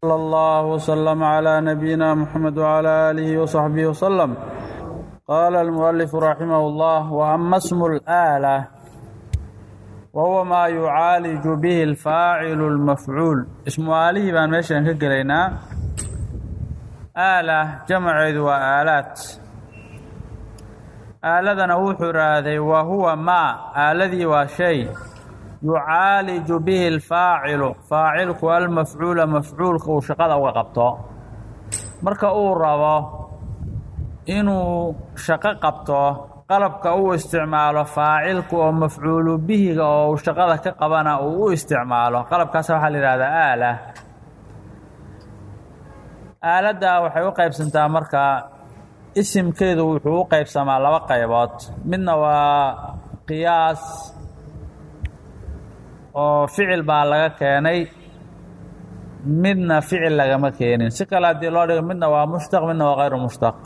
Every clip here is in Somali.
صلى الله وسلم على نبينا محمد وعلى آله وصحبه وسلم قال المؤلف رحمه الله وأما اسم الآلة وهو ما يعالج به الفاعل المفعول اسم آله بان ميشان كقلينا آلة جمع وآلات آلدنا وحراذي وهو ما آلذي وشيء yucaaliju bihi alfaacilu faacilku almafcuula mafcuulka uu shaqada uga qabto marka uu rabo inuu shaqo qabto qalabka uu isticmaalo faacilku oo mafcuulu bihiga oo uu shaqada ka qabana uu u isticmaalo qalabkaas waxaa la yihahdaa aala aaladda waxay u qaybsantaa marka isimkeedu wuxuu u qaybsamaa laba qaybood midna waa qiyaas oo ficil baa laga keenay midna ficil lagama keenin si kale haddii loo dhigo midna waa mushtaq midna waa hayru mushtaq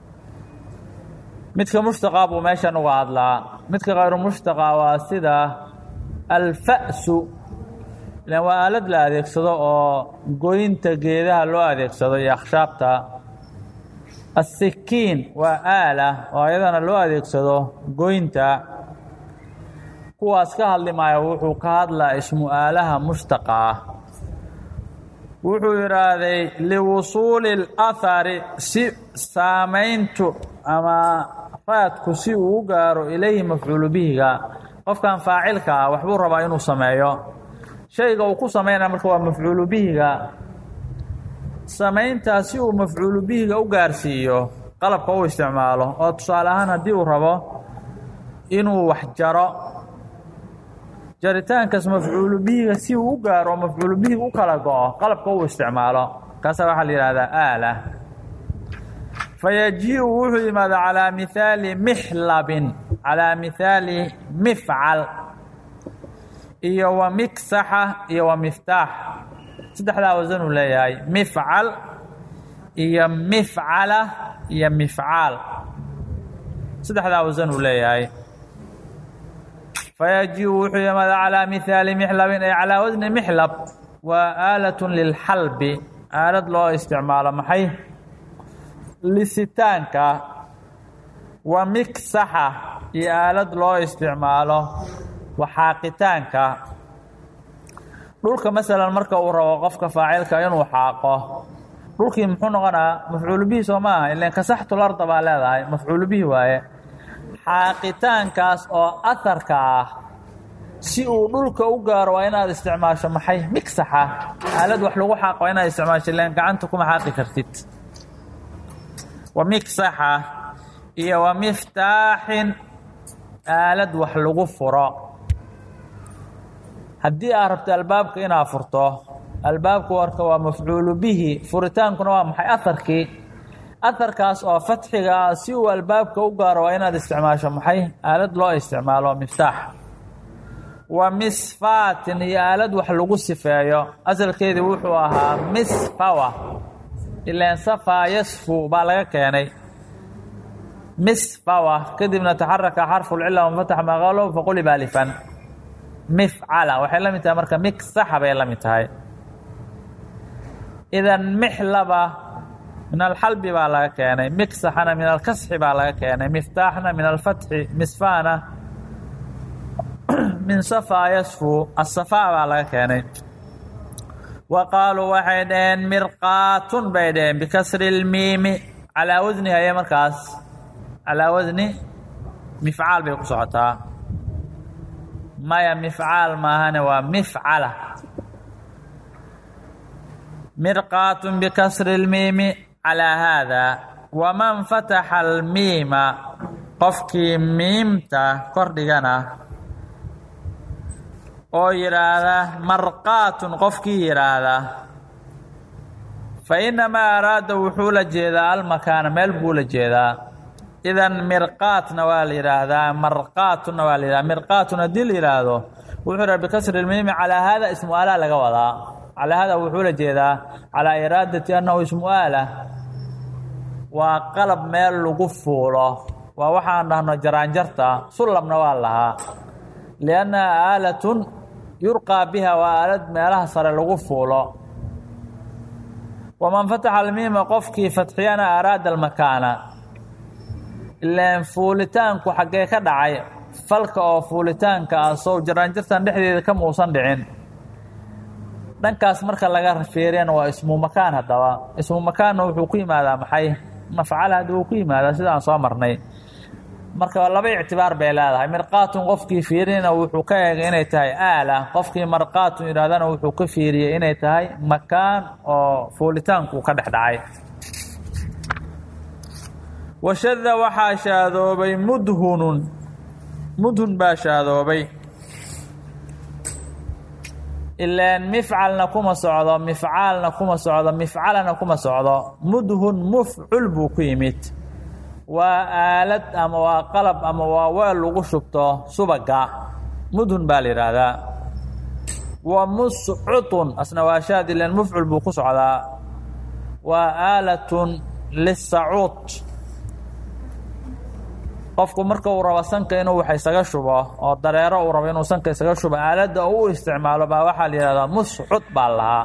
midka mushtaqa buu meeshan uga hadlaa midka hayru mushtaqa waa sida alfa'su ilan waa aalad la adeegsado oo goynta geedaha loo adeegsado iyo akhshaabta asikiin waa aala oo ayadana loo adeegsado goynta kuwaas ka hadli maayo wuxuu ka hadlaa ismu aalaha mushtaqa ah wuxuu yidhaahday liwusuuli اlahari si saamayntu ama raadku si uu u gaaro ilayhi mafcuulu bihiga qofkan faacilka ah waxbuu rabaa inuu sameeyo shayga uu ku samaynaya marka waa mafcuulu bihiga samayntaa si uu mafcuulu bihiga u gaarsiiyo qalabka u isticmaalo oo tusaale ahaan haddii uu rabo inuu wax jaro jaritaankaas mafcuulu bihiga si uu u gaaro mafcuulu bihiga u kala go-o qalabka uu isticmaalo kaasa waxaa la yihahdaa aala fayaji-u wuxuu yimaada calaa mihaali mixlabin calaa mihaali mifcal iyo wa miksaxa iyo wa miftaax saddexdaa wasan uu leeyahay mifcal iyo mifcala iyo mifcaal saddexdaa wasan uu leeyahay fayaji-u wuxuu yimaada calaa mihaali mixlabin ay calaa wasni mixlab waa aalat lilxalbi aalad loo isticmaalo maxay lisitaanka wa miksaxa iyo aalad loo isticmaalo waxaaqitaanka dhulka masalan marka uu rabo qofka faacilka inuu xaaqo dhulkii muxuu noqonaa mafcuulu bihi soo ma aha ilan kasaxtu larda baa leedahay mafcuulu bihi waaye xaaqitaankaas oo aharka ah si uu dhulka u gaaro waa inaad isticmaasho maxay miksaxa aalad wax lagu xaaqo waa inaad isticmaasho ilan gacanta kuma xaaqi kartid wa miksaxa iyo wa miftaaxin aalad wax lagu furo haddii aad rabto albaabka inaad furto albaabku warka waa mafcuulu bihi furitaankuna waa maxay aharkii aharkaas oo fatxiga ah si uu albaabka u gaaro waa inaad isticmaasho maxay aalad loo isticmaalo miftaax wa misfaatin iyo aalad wax lagu sifeeyo asalkeedii wuxuu ahaa misfawa ilaan safaa yasfu baa laga keenay misfawa kadibna taxaraka xarfulcila wanfatax maqalo faquliba alifan mifcala waxay la mid tahay marka miksaxa bay la mid tahay idan mixlaba min alxalbi baa laga keenay miksaxana min alkasxi baa laga keenay miftaaxna min alfatxi misfaana min safaa yasfu asafaa baa laga keenay wa qaaluu waxay dhaheen mirqaatun bay dhaheen bikasri اlmiimi calaa wasni haye markaas calaa wasni mifcaal bay ku socotaa maya mifcaal maahane waa mifcala mirqaatun bikasri اlmiimi calaa haada waman fataxa almiima qofkii miimta kordhigana oo yidhaahda marqaatun qofkii yidhaahda fa inamaa araada wuxuu la jeedaa almakaana meel buu la jeedaa idan mirqaatna waa la yidhaahdaa marqaatunna waa la yidhahda mirqaatun haddii la yidhaahdo wuxuu yidhaha bikasri lmiimi calaa haada ismu aalaa laga wadaa calaa haada wuxuu la jeedaa calaa iraadati annahu ismu aala waa qalab meel lagu fuulo waa waxaan dhahno jaraanjarta sullamna waa lahaa liannaha aalatun yurqaa biha waa aalad meelaha sare lagu fuulo waman fataxa almiima qofkii fatxiyana araada almakaana ilaan fuulitaanku xaggee ka dhacay falka oo fuulitaanka ah sow jaraanjartan dhexdeeda kama uusan dhicin dhankaas marka laga fiiriyana waa ismu makaan haddaba ismu makaanna wuxuu ku yimaadaa maxay mafcala hadda wuu ku yimaadaa sida aan soo marnay marka laba ictibaar bay leedahay mirqaatun qofkii fiiriyana wuxuu ka eegay inay tahay aala qofkii marqaatun yidhahdana wuxuu ka fiiriyey inay tahay makaan oo fuulitaanku ka dhex dhacay washada waxaa shaadoobay mudhunun mudhun baa shaadoobay ilaan mifcalna kuma socdo mifcaalna kuma socdo mifcalana kuma socdo mudhun mufcul buu ku yimid waa aalad ama waa qalab ama waa weel lagu shubto subaga mudhun baa la yidhaahdaa wa muscutun asna waa shaad ilaan mufcul buu ku socdaa waa aalatun lisacuud qofku marka uu rabo sanka inuu wax isaga shubo oo dareero uu rabo inuu sanka isaga shubo aaladda u isticmaalo baa waxaa la yihahdaa muscud baa lahaa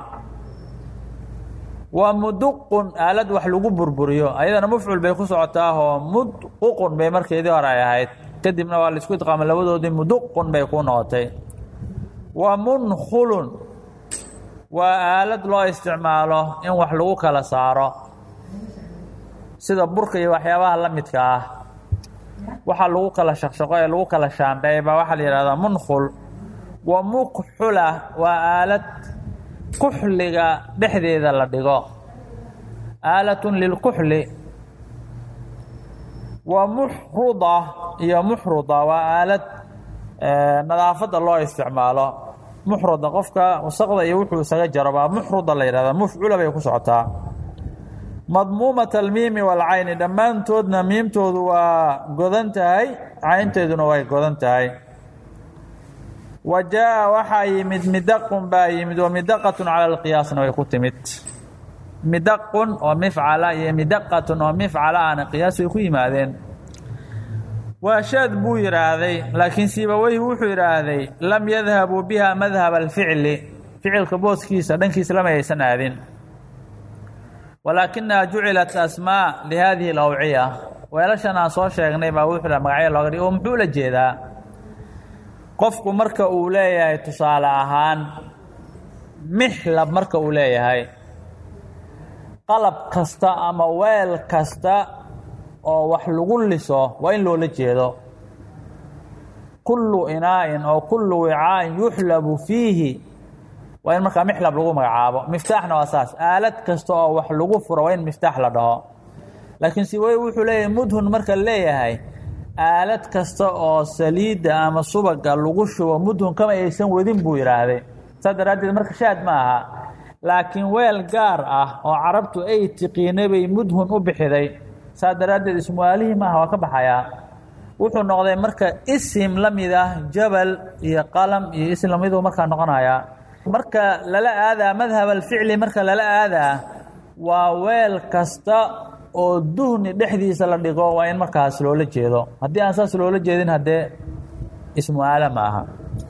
waa muduqun aalad wax lagu burburiyo ayadana mufcul bay ku socotaahoo mudququn bay markeedii hore ay ahayd kadibna waa laisku idqaamay labadoodii muduqun bay ku noqotay waa munkhulun waa aalad loo isticmaalo in wax lagu kala saaro sida burka iyo waxyaabaha la midka ah waxaa lagu kala shaqshaqo ee lagu kala shaandheey baa waxaa la yihahdaa munkhul wa muqxula waa aalad kuxliga dhexdeeda la dhigo aalatun lilkuxli wa muxruda iyo muxruda waa aalad nadaafadda loo isticmaalo muxruda qofka wasaqda iyo wuxuu isaga jaro baa muxruda la yihahdaa mufcula bay ku socotaa madmuumata almiimi walcayni dhammaantoodna miimtoodu waa godan tahay caynteeduna way godan tahay wa jaa waxaa yimid midaqun baa yimid wa midaqatun cala alqiyaasna way ku timid midaqun oo mifcala iyo midaqatun oo mifcala ahna qiyaas way ku yimaadeen waa shaad buu yidhaahday laakiin siibaweyhi wuxuu yidhaahday lam yadhabuu biha madhaba alficli ficilka booskiisa dhankiisa lama aysan aadin walaakinaha jucilat asmaa lihadihi alawciya weelashan aan soo sheegnay baa wuxuu magacyo looga dhig oo muxuu la jeedaa qofku marka uu leeyahay tusaale ahaan mixlab marka uu leeyahay qalab kasta ama weel kasta oo wax lagu liso waa in loola jeedo kullu inaa'in oo kullu wicaa'in yuxlabu fiihi waa in markaa mixlab lagu magacaabo miftaaxna waa saas aalad kasta oo wax lagu furo waa in miftaax la dhaho laakiin siwey wuxuu leeyahay mudhun marka leeyahay aalad kasta oo saliidda ama subaga lagu shubo mudhun kama aysan wadin buu yidhaahday saas daraaddeed marka shaad ma aha laakiin weel gaar ah oo carabtu ay tiqiinay bay mudhun u bixiday saas daraaddeed ismuaalihii maaha waa ka baxayaa wuxuu noqday marka isim la mid ah jabal iyo qalam iyo isim lamiduu markaa noqonayaa marka lala aadaa madhab alficli marka lala aadaa waa weel kasta oo duhni dhexdiisa la dhigo waa in markaas loola jeedo haddii aan saas loola jeedin haddee ismu aala ma aha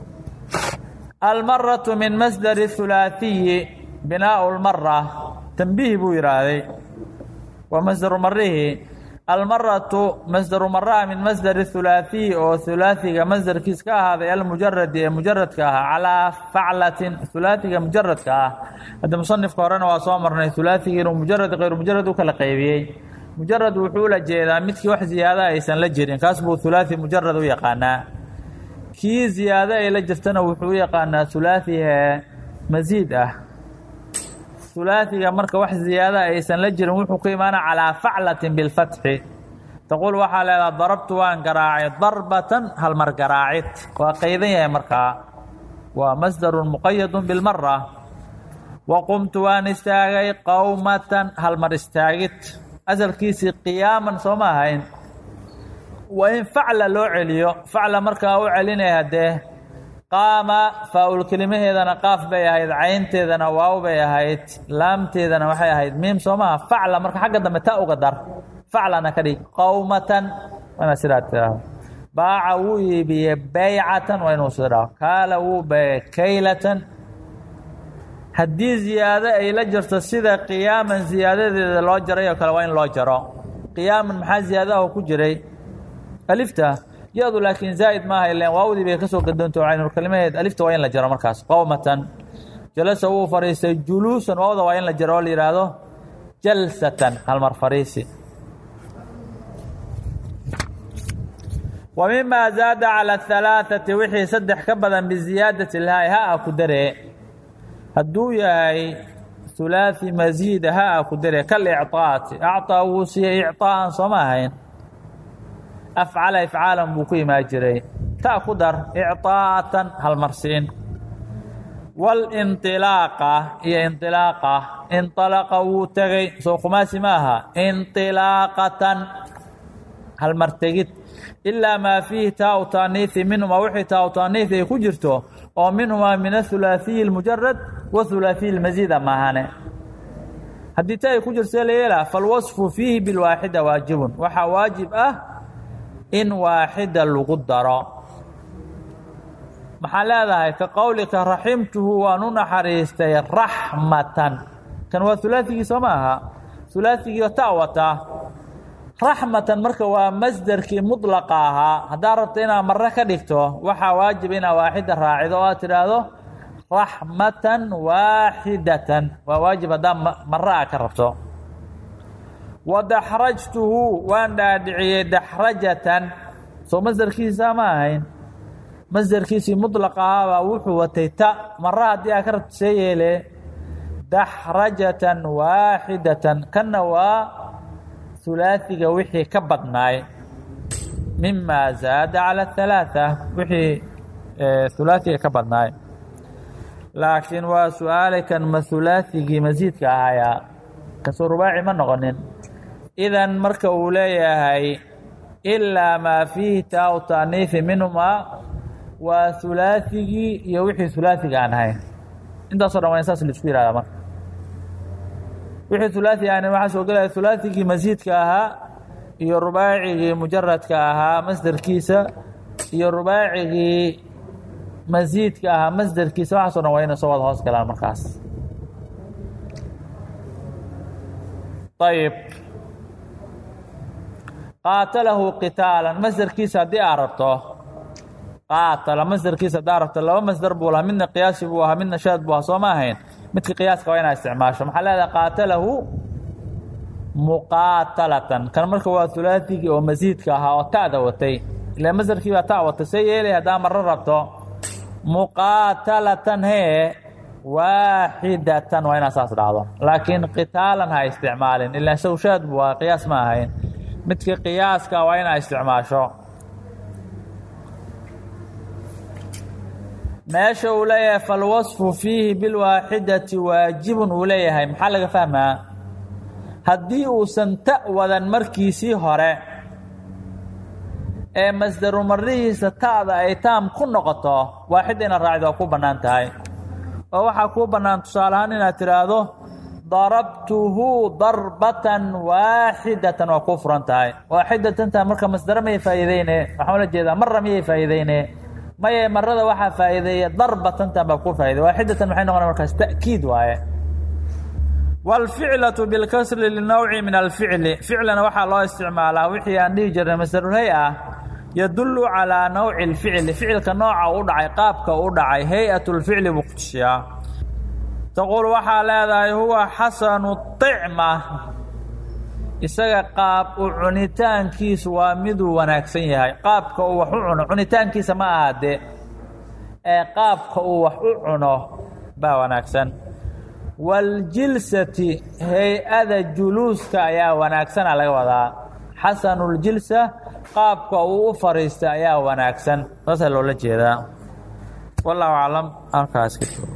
almaratu min masdari hulaahiyi binaau lmara tambiih buu yidhaahday waa masdaru marihi almaratu masdaru maraha min masdari hulaahiyi oo hulaahiga masdarkiis ka ahaaday almujaradi ee mujaradka ah calaa faclatin hulaahiga mujaradka ah hadda musanifka horena waa soo marnay hulaahiga inuu mujarad kayru mujarad u kala qaybiyey mujarad wuxuu la jeedaa midkii wax ziyaada aysan la jirin kaas buu hulaahi mujarad u yaqaanaa kii ziyaado ay la jirtana wuxuu u yaqaanaa hulaahi ee masiid ah hulaahiga marka wax ziyaada aysan la jirin wuxuu ku imaana calaa faclatin bilfatxi taquul waxaa leedaha darabtu waan garaacay darbatan halmar garaacid waa qaydan yahay markaa waa masdarun muqayadun bilmara wa qumtu waan istaagay qowmatan halmar istaagid asalkiisii qiyaaman soo ma ahayn waa in facla loo celiyo facla markaa u celinaya haddee qaama faa-ul kelimaheedana qaaf bay ahayd caynteedana waaw bay ahayd laamteedana waxay ahayd miim soo maha facla marka xagga dambe ta uga dar faclana ka dhig qowmatan waana sidaa tiraahdo baaca wuu iibiyey baycatan waa inuu sida dhaho kaala wuu beegay kaylatan haddii ziyaado ay la jirto sida qiyaaman ziyaadadeeda loo jaray oo kale waa in loo jaro qiyaaman maxaa ziyaadaha ku jiray alifta ya-du laakiin zaa'id maaha ilan waawdii bay ka soo gadoonto caynulkalimaheed alifta waa in la jaro markaas qowmatan jalasa wuu fadhiistay juluusan waawda waa in la jaro oo la yidhaahdo jalsatan halmar fariisi wa mima zaada calى اhalaaثati wixii saddex ka badan biziyaadati lhaai ha-a ku daree hadduu yahay hulaaثi masiida ha-a ku daree kalicطaati acطaa wuu siiyey icطaa'an sooma ahayn afcala ifcaalan buu ku imaa jiray ta ku dar icطaa'atan halmarsiin walinطilaaqa iyo inطilaaqa inطalaqa wuu tegey soo khumaasi ma aha inطilaaqatan halmartegid ilaa maa fiihi taa u taaniihi minhumaa wixii taa u taaniihi ay ku jirto oo minhumaa min ahulaaثiyi اlmujarad wahulaaثiyi اlmasiida maahane haddii ta ay ku jirto la yeelaa falwasfu fiihi bilwaaxida waajibun waxaa waajib ah in waaxida lagu daro maxaa leedahay ka qowlika raximtuhu waan u naxariistay raxmatan kan waa hulaaثigii soo ma aha hulaaثigii ta wataa raxmatan marka waa masderkii mudlaqa ahaa haddaad rabto inaad mare ka dhigto waxaa waajib inaad waaxida raacido oo aad tidhaahdo raxmatan waaxidatan waa waajib haddaad mare a ka rabto wa daxrajtuhu waan dhaadhiciyey daxrajatan soo masderkiisa ma ahayn masderkiisii mudlaqa ahaabaa wuxuu watay ta mare haddii aad ka rabto see yeele daxrajatan waaxidatan kanna waa hulaaثiga wixii ka badnaay mima zaada calى الثalaaثة wixii hulaaثiga ka badnaay laakiin waa su-aalay kan ma hulaaثigii masiidka ahayaa kasoo rubaaci ma noqonin idan marka uu leeyahay ilaa maa fiihi taa u taaniifi minhumaa waa hulaaثigii iyo wixii hulaaثiga aan ahayn intaaso dhan waa in saas laisku yihahda marka wixii hulaaثi aan waxaa soo gelaya hulaaثigii masiidka ahaa iyo rubaacigii mujaradka ahaa masderkiisa iyo rubaacigii masiidka ahaa masderkiisa waxaaso dhan waa inay soo wada hoos galaan markaas ayb qaatalahu qitaalan masderkiisa haddii aad rabto qaatala masderkiisa haddaa rabto laba masder buu lahaa midna qiyaasi buu ahaa midna shaad buu ahaa soo ma ahayn midka qiyaaska waa inaa isticmaasho maxaa leedahay qaatalahu muqaatalatan kan marka waa hulaaثigii oo masiidka ahaa oo ta'da watay ila masderkii baa ta watay see yeelay haddaa maro rabto muqaatalatan hee waaxidatan waa inaa saas dhacdo laakiin qitaalan ha isticmaalin ilaa sawshaad buu ahaa qiyaas ma ahayn midka qiyaaska waa inaa isticmaasho meesha uu leeyahay falwasfu fiihi bilwaaxidati waajibun uu leeyahay maxaa laga fahmaa haddii uusan ta wadan markiisii hore ee masdaru marihiisa ta'da ay taam ku noqoto waaxid inaad raacdo waa ku bannaan tahay oo waxaa kuu bannaan tusaale ahaan inaad tidhaahdo darabtuhu darbatan waaxidatan waa kuu furan tahay waaxidatantaa marka masdaro miyay faa'iideyne waxaan ula jeedaa mara miyay faa'iideyne maye marada waxaa faa'iideeya darbatantan baa ku faa'iday waaxidatan maxay noqona markaas ta'kiid waaye wاlficlaةu bilkasri linowci min alficli ficlana waxaa loo isticmaalaa wixii aan dhihi jirnay masdarulhay ah yadulu calىa nawci اlficli ficilka nooca u dhacay qaabka u dhacay hay-at اlficli buu kutusiyaa taquul waxaa leedahay huwa xasanu طicma isaga qaab u cunitaankiisu waa miduu wanaagsan yahay qaabka uu wax u cuno cunitaankiisa ma ahade ee qaabka uu wax u cuno baa wanaagsan waاljilsati hay-ada juluuska ayaa wanaagsana laga wadaa xasanuljilsa qaabka uu u fariista ayaa wanaagsan saasaa loola jeedaa wallahu aclam halkaas